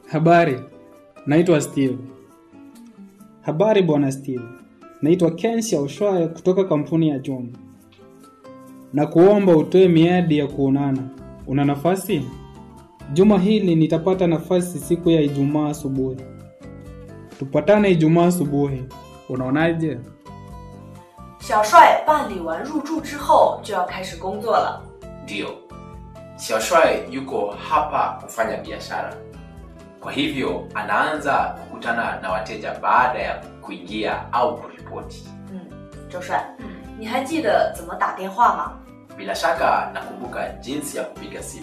Habari, naitwa Steve. Habari bwana Steve, naitwa Ken Xiaoshuai kutoka kampuni ya Juma na kuomba utoe miadi ya kuonana. Una nafasi? Juma hili nitapata nafasi siku ya Ijumaa asubuhi. Tupatane Ijumaa asubuhi, unaonaje? 小帅办理完入住之后就要开始工作了。 Ndiyo, Xiaoshuai yuko hapa kufanya biashara, kwa hivyo anaanza kukutana na wateja baada ya kuingia au kuripoti. 嗯，周帅，你还记得怎么打电话吗？ Bila shaka nakumbuka jinsi ya kupiga simu.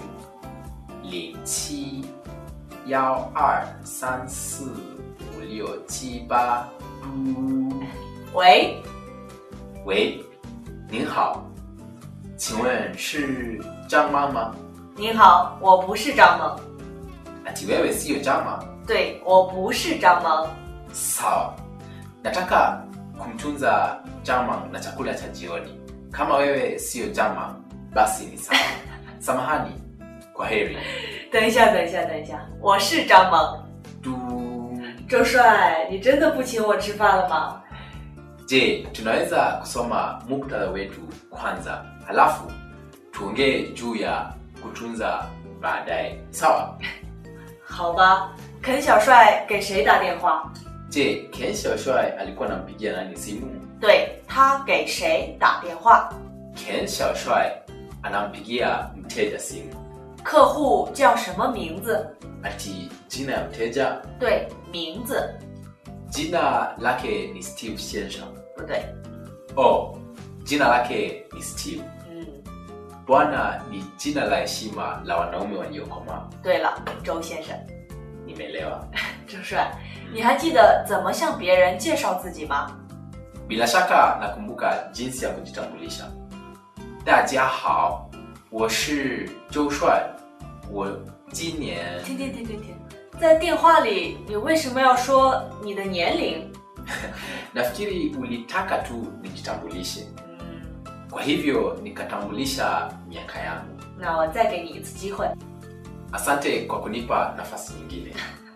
Lichi yao r san si wu liu qi ba du. 喂， 喂，您好，请问是张妈吗？ 您好，我不是张萌。 Ati wewe siyo Jama? 对，我不是张萌。 Sawa, nataka kumtunza Jama na chakula cha jioni. Kama wewe siyo Jama, basi ni sawa. Samahani, kwa heri. 等一下，等一下，等一下，我是张萌。 Du. 周帅，你真的不请我吃饭了吗？ Je, tunaweza kusoma muktadha wetu kwanza, halafu tuongee juu ya kutunza baadaye, sawa? 好吧，肯小帅给谁打电话？ Je, Ken Xiaoshuai alikuwa anampigia nani simu? 对他给谁打电话？ Ken Xiaoshuai anampigia mteja simu. 客户叫什么名字？ Ati jina ya mteja, 对，名字 jina lake ni Steve Shensha. 不对。 Oh, jina lake ni Steve. 嗯， Bwana ni jina la heshima la wanaume waliokomaa. 对了，周先生， Nimeelewa. 周帅，你还记得怎么向别人介绍自己吗？ Bila shaka nakumbuka jinsi ya kujitambulisha. 大家好，我是周帅，我今年停停停停停，在电话里你为什么要说你的年龄？ nafikiri ulitaka tu nijitambulishe, 嗯， kwa hivyo nikatambulisha miaka yangu. 那我再给你一次机会。 Asante kwa kunipa nafasi nyingine.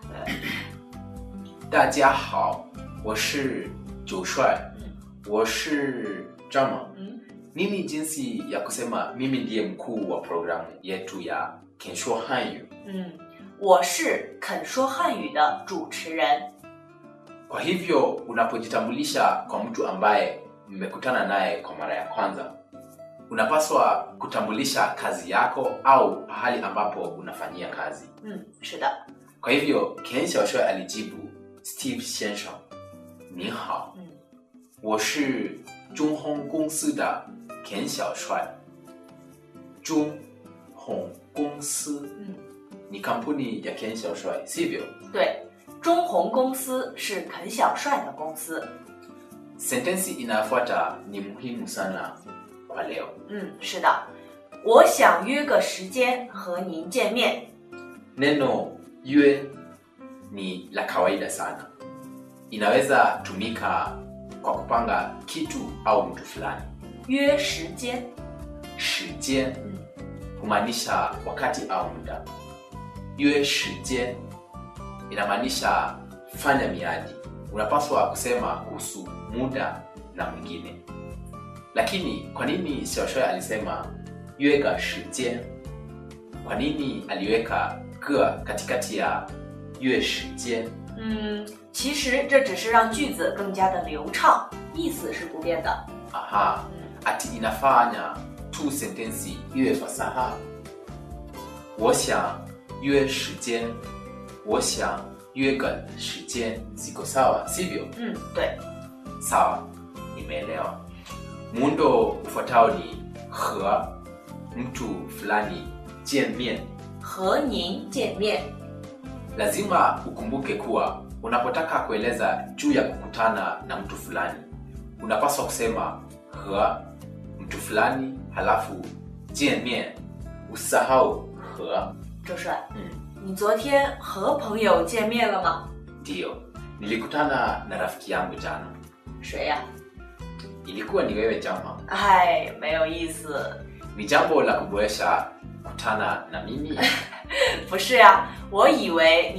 大家好，我是九帅，我是张猛。 嗯， Nini jinsi ya kusema mimi ndiye mkuu wa programu yetu ya Kensho Hanyu? 嗯，我是肯说汉语的主持人。 Kwa hivyo unapojitambulisha kwa mtu ambaye mmekutana naye kwa mara ya kwanza, unapaswa kutambulisha kazi yako au pahali ambapo unafanyia kazi. 嗯，是的。 Kwa hivyo Ken Xiaoshuai alijibu Steve 先生，您好， 嗯我是中烘公司的 Ken 小帅。中烘公司嗯， ni kampuni ya Ken Xiaoshuai, sivyo? 对，中红公司是肯小帅的公司。 Sentensi inayofuata ni muhimu sana kwa leo. 嗯，是的。我想约个时间和您见面。 Neno yue ni la kawaida sana, inaweza tumika kwa kupanga kitu au mtu fulani. 约时间。 Shijian 嗯 humaanisha wakati au muda. Yue shijian inamaanisha fanya miadi. Unapaswa kusema kuhusu muda na mwingine. Lakini kwa nini Xiaoshuai alisema yue ga shijian? Kwa nini aliweka ge katikati ya yue shijian? 嗯，其实这只是让句子更加的流畅，意思是不变的。 Aha, 嗯 ati inafanya tu sentensi iwe fasaha. 我想约时间，我想约个时间 ziko sawa, sivyo? 嗯，对。 Sawa, nimeelewa. Muundo ufuatao ni he mtu fulani 见面和您见面。 lazima ukumbuke kuwa unapotaka kueleza juu ya kukutana na mtu fulani unapaswa kusema he mtu fulani halafu 见面 usahau he 周帅， 嗯你昨天和朋友见面了吗？ ndiyo nilikutana na rafiki yangu jana 谁呀、 ilikuwa ni wewe jama 哎，没有意思。 ni jambo la kuboresha kutana na mimi 不是呀、我以为你